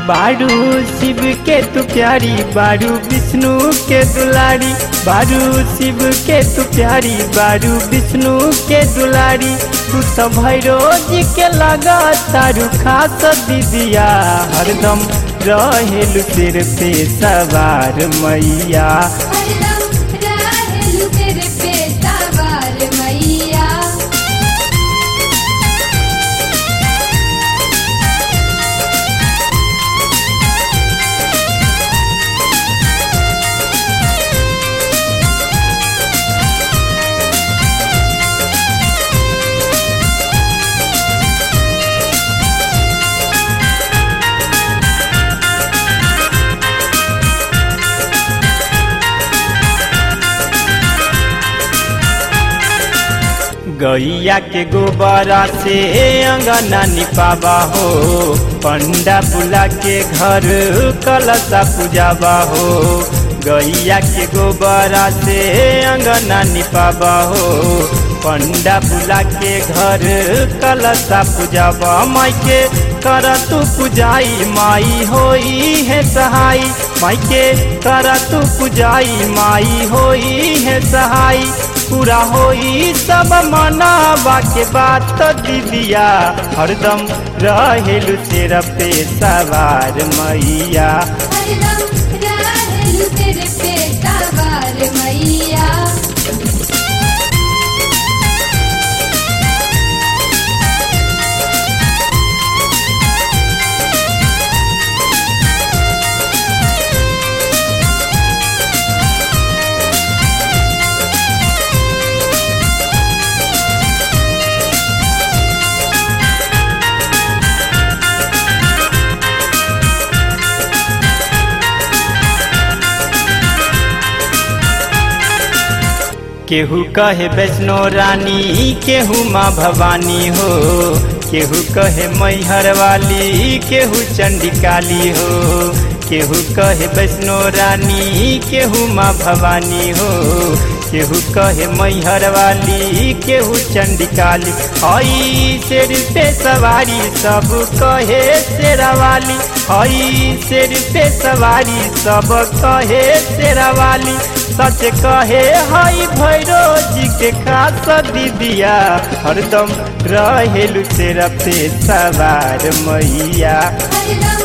बारू शिव के तू प्यारी बारू विष्णु के दुलारी बारू शिव के तू प्यारी बारू विष्णु के दुलारी तू तो भैरो जी के लगा तारू खास दीदिया हरदम रहेलु सिर पे सवार मैया हरदम रहेलु तेरे पे सवार मैया गैया के गोबरा से अंगना निपावा हो पंडा बुला के घर कलशा पूजावा हो गैया के गोबरा से अंगना निपावा हो पंडा बुला के घर कलशा पूजावा माई के कर तू पूजाई माई होई है सहाई माई के कर तू पूजाई माई होई है सहाई पूरा होई सब मनावा के बात दीदिया हरदम रहेलु तेरा पे सवार मैया हरदम रहेलु तेरे पे सवार मैया केहू कहे वैष्णो रानी केहू माँ भवानी हो केहू कहे मैहर वाली केहू चंडिकाली हो केहू कहे वैष्णो रानी केहू माँ भवानी हो केहू कहे मैहर वाली केहू चंडिकाली हई शेर पे सवारी सब कहे शेरा वाली हई शेर पे सवारी सब कहे शेरा वाली सच कहे हई भैरो जी के खास दीदिया हरदम रहेलु तेरा पे सवार मैया हरदम